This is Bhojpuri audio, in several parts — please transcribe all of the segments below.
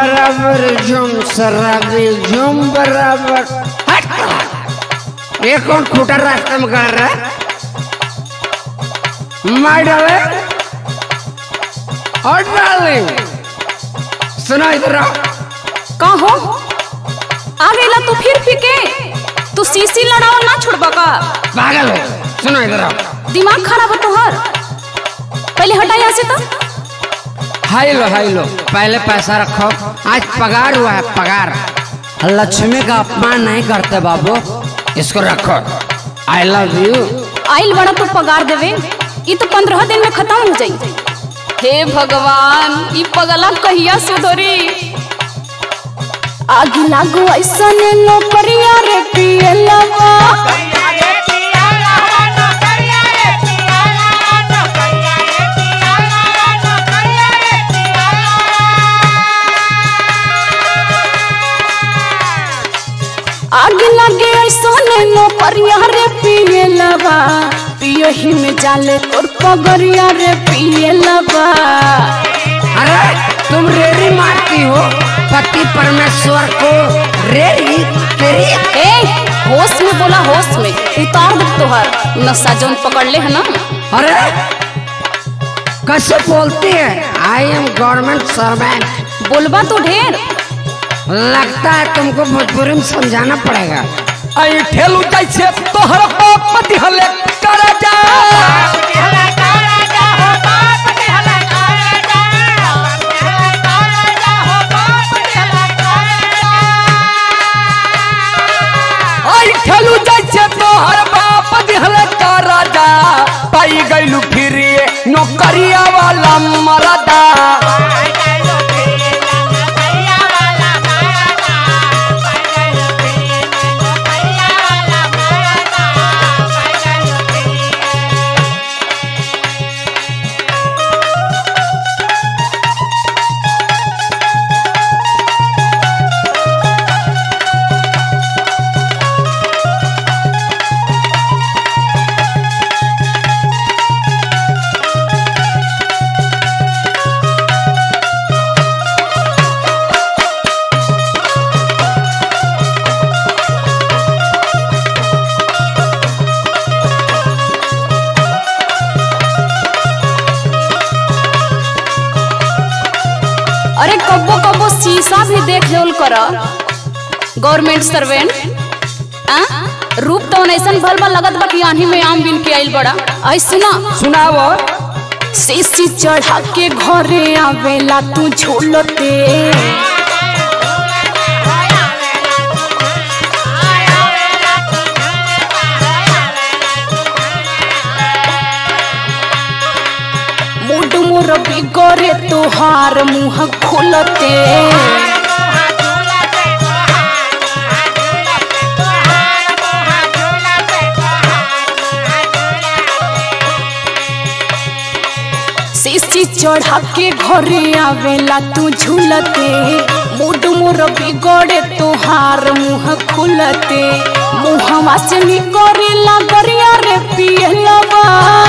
बराबर झुम शराबी झुम बराबर हट ये कौन खूटा रास्ते में कर रहा है मार डाले और डार्लिंग सुनो इधर आओ का हो आ गईला तू फिर फीके तू सीसी लड़ाओ ना छोड़बा का पागल हो सुनो इधर आओ दिमाग खराब है तोहर पहले हटा यहाँ से तो हाई लो हाई लो पहले पैसा रखो आज पगार हुआ है पगार लक्ष्मी का अपमान नहीं करते बाबू इसको रखो आई लव यू आइल बड़ा तो पगार देवे ये तो पंद्रह दिन में खत्म हो जाई हे भगवान ई पगला कहिया सुधरी आगे लागू ऐसा नौकरिया रे पिए लवा आगे लगे ऐसा नौकरिया रे पिए लवा पियो ही में जाले तोर पगरिया रे पिए लवा अरे तुम रेड़ी मारती हो पति परमेश्वर को रेड़ी तेरी ए होश में बोला होश में उतार दे तोहर नशा जौन पकड़ ले है ना अरे कैसे बोलती है आई एम गवर्नमेंट सर्वेंट बोलबा तो ढेर लगता है तुमको भोजपुरी में समझाना पड़ेगा आई ठेलू जैसे तोहर बाप दिहले कर जा आई ठेलू जैसे तोहर बाप दिहले कर जा पाई गइलू फिर ये नौकरिया वाला मरदा अरे कब्बो कब्बो शीशा भी देख जोल कर गवर्नमेंट सर्वेंट आ रूप तो ऐसन भल बा लगत बा कि आंधी में आम बिन के आइल बड़ा आई सुना सुनावो सीसी चढ़ा के घरे आवेला तू झूलते मुड मोर बिगड़े तोहार मुंह खोलते सीसी चढ़ा के घरे आवेला तू झूलते मुड मोर बिगड़े तोहार मुंह खुलते मुहवा से निकरेला गरिया रे पियलवा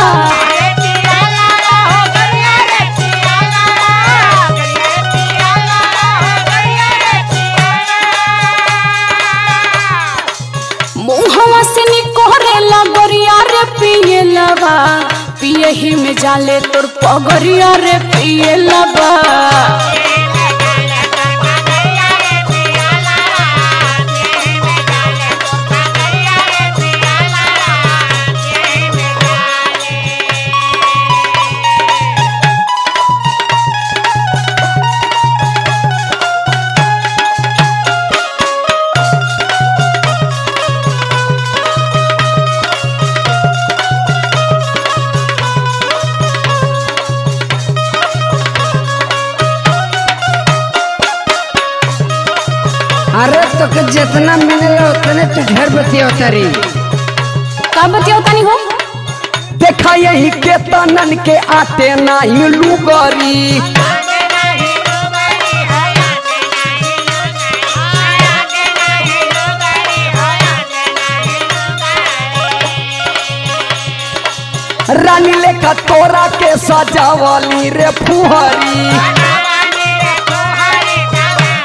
मुहवा से निकरेला गरिया रे पियलवा पिए ही में जाले तोर पगरिया रे पियलवा अरे तो के जितना मिलेगा उतने तू ढेर बतिया उतरी का बतिया तनी हो देखा यही के तनन के आते नाही लुगरी रानी लेखा तोरा के सजावली रे फुहरी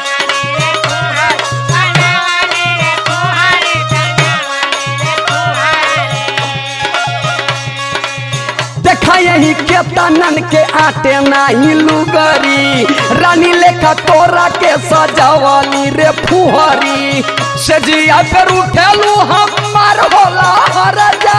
के तनन के आटे नाही लुगरी रानी लेखा तोरा के सजावली रे फुहरी से जिया पे उठेलू हमार होला हरजा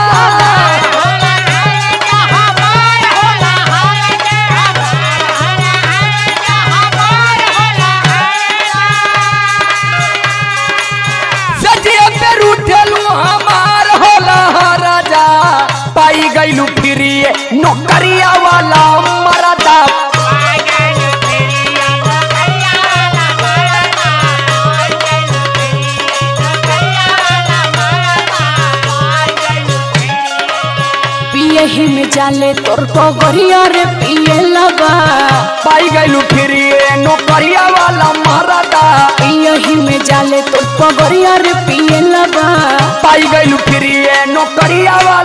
से जिया पे उठेलू हमार होला हरजा पाई गईलू फिरिए नौकरिया वाला मरदा पियही में जाले तोर पगरिया रे पिए लगा पाई गईलू फिरिए नौकरिया वाला मरदा पियही में जाले तोर पगरिया रे पिए लगा पाई गईलू फिरिए नौकरिया वाला